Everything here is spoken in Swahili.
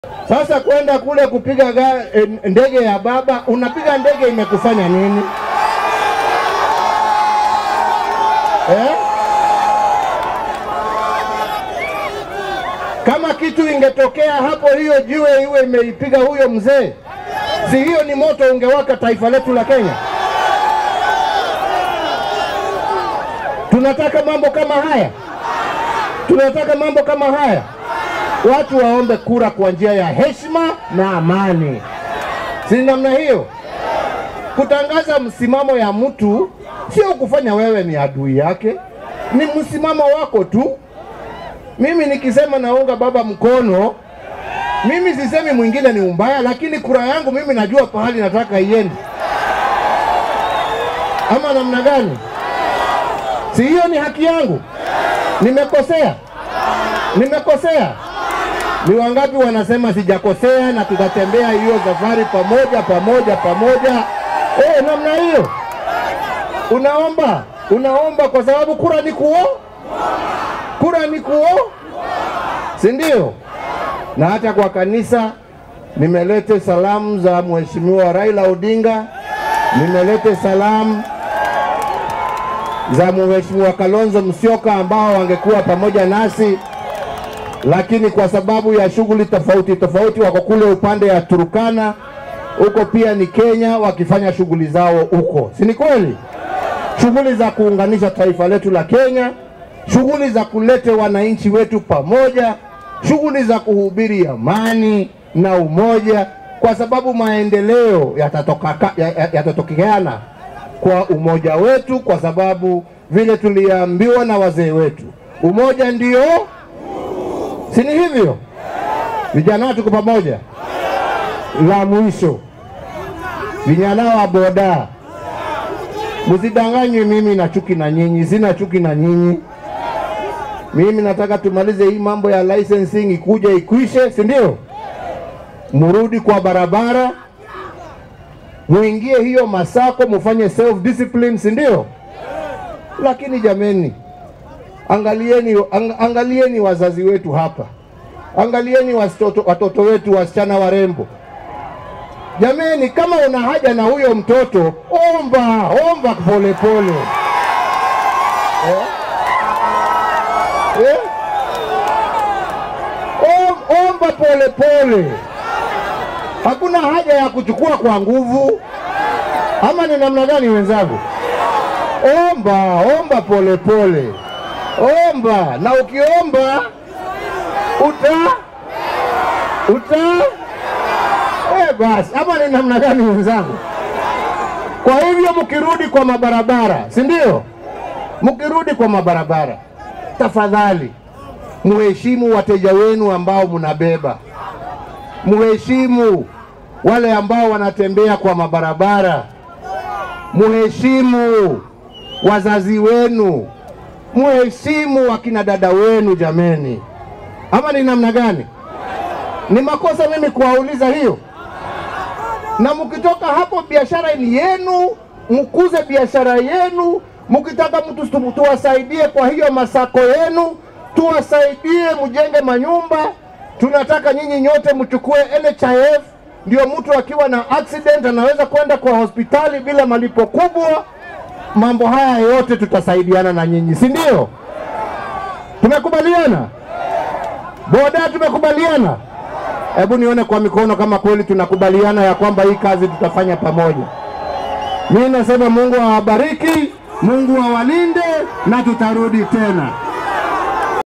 Sasa kwenda kule kupiga ga- eh, ndege ya baba, unapiga ndege imekufanya nini eh? Kama kitu ingetokea hapo, hiyo jiwe iwe imeipiga huyo mzee, si hiyo ni moto ungewaka taifa letu la Kenya? Tunataka mambo kama haya, tunataka mambo kama haya. Watu waombe kura kwa njia ya heshima na amani, si namna hiyo? Kutangaza msimamo ya mtu sio kufanya wewe ni adui yake, ni msimamo wako tu. Mimi nikisema naunga baba mkono, mimi sisemi mwingine ni umbaya, lakini kura yangu mimi najua pahali nataka iende, ama namna gani? Si hiyo ni haki yangu? Nimekosea? Nimekosea? Ni wangapi wanasema sijakosea na tutatembea hiyo safari pamoja pamoja pamoja? Eh, namna hiyo. Unaomba, unaomba kwa sababu kura ni kuo, kura ni kuo, si ndio? Na hata kwa kanisa nimelete salamu za Mheshimiwa Raila Odinga, nimelete salamu za Mheshimiwa Kalonzo Musyoka ambao wangekuwa pamoja nasi, lakini kwa sababu ya shughuli tofauti tofauti wako kule upande ya Turukana, huko pia ni Kenya wakifanya shughuli zao huko, si ni kweli? Shughuli za kuunganisha taifa letu la Kenya, shughuli za kulete wananchi wetu pamoja, shughuli za kuhubiri amani na umoja, kwa sababu maendeleo yatatoka- ya- ya- yatatokeana kwa umoja wetu, kwa sababu vile tuliambiwa na wazee wetu, umoja ndio, si ni hivyo? Vijana tuko pamoja. La mwisho, vijana wa boda, msidanganywe, mimi na chuki na nyinyi, sina chuki na nyinyi. Mimi nataka tumalize hii mambo ya licensing ikuja ikwishe, si ndio? Murudi kwa barabara, muingie hiyo masako, mufanye self discipline, si ndio? Lakini jameni, angalieni, ang, angalieni wazazi wetu hapa, angalieni watoto, watoto wetu wasichana warembo. Jameni, kama una haja na huyo mtoto, omba omba polepole pole. eh? Eh? Om- Omba polepole pole. Hakuna haja ya kuchukua kwa nguvu, ama ni namna gani wenzangu? Omba, omba polepole pole. Omba na ukiomba uta uta eh, basi ama ni namna gani wenzangu? Kwa hivyo mkirudi kwa mabarabara, si ndio? Mkirudi kwa mabarabara, tafadhali muheshimu wateja wenu ambao mnabeba muheshimu wale ambao wanatembea kwa mabarabara, muheshimu wazazi wenu, muheshimu wakina dada wenu jameni. Ama ni namna gani? Ni makosa mimi kuwauliza hiyo? Na mkitoka hapo, biashara ni yenu, mkuze biashara yenu. Mkitaka mtu tu- tuwasaidie kwa hiyo masako yenu, tuwasaidie mjenge manyumba. Tunataka nyinyi nyote mchukue NHIF, ndio mtu akiwa na accident anaweza kwenda kwa hospitali bila malipo kubwa. Mambo haya yote tutasaidiana na nyinyi, si ndio? Tumekubaliana? Boda, tumekubaliana? Hebu nione kwa mikono kama kweli tunakubaliana ya kwamba hii kazi tutafanya pamoja. Mimi nasema Mungu awabariki, Mungu awalinde na tutarudi tena.